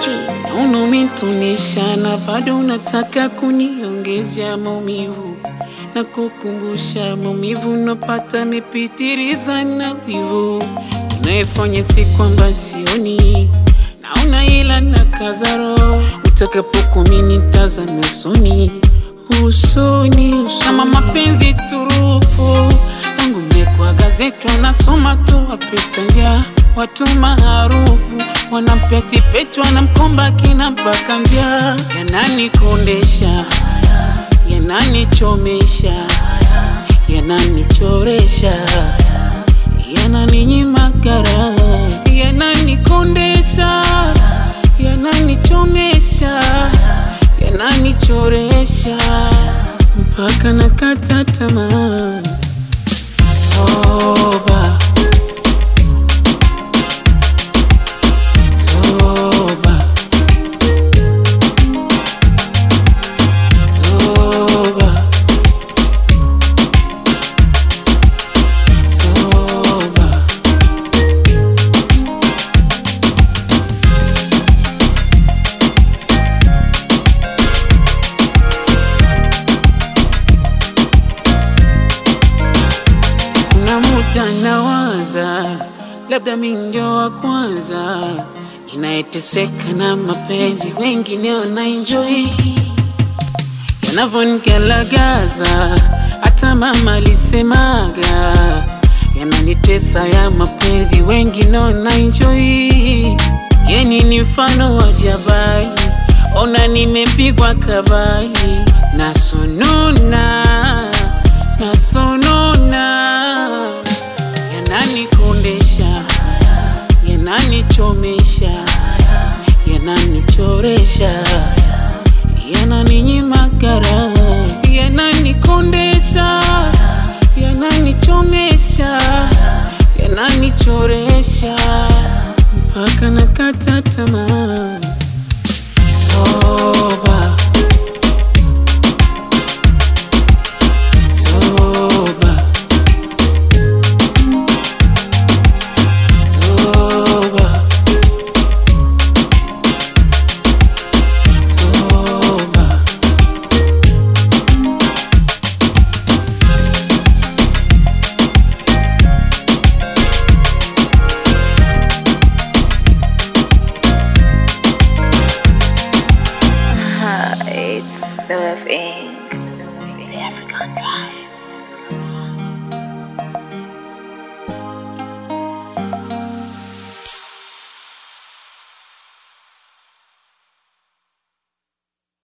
Naona umenitonesha na bado unataka kuniongezea maumivu na kukumbusha maumivu napata mepitiriza na wivu unayefanya si kwamba sioni naona ila na kazaro utakapokumini tazame usoni usoni usoni. kama mapenzi turufu wangu mekwa gazeti wanasoma tu wapita njia watu maarufu wanampetipeti wanamkomba kina mpaka njia yananikondesha yananichomesha yananichoresha yananinyima kara yananikondesha yananichomesha yananichoresha mpaka nakata tamaa soba soba soba soba Kuna muda nawaza, labda mi ndio wa kwanza inayeteseka na mapenzi, wengine wanaenjoy yanavonigalagaza. Hata mama alisemaga yananitesa ya mapenzi, wengine wanaenjoy. Yeni ni mfano wa jabali, ona nimepigwa kabali, nasonona nasonona, yananikondesha, yananichomesha, yananichoresha, yananinyima kara, yananikondesha, yananichomesha, yananichoresha, mpaka nakata tamaa. Soba, soba, soba, soba. It's the Wave Inc. The African Drive.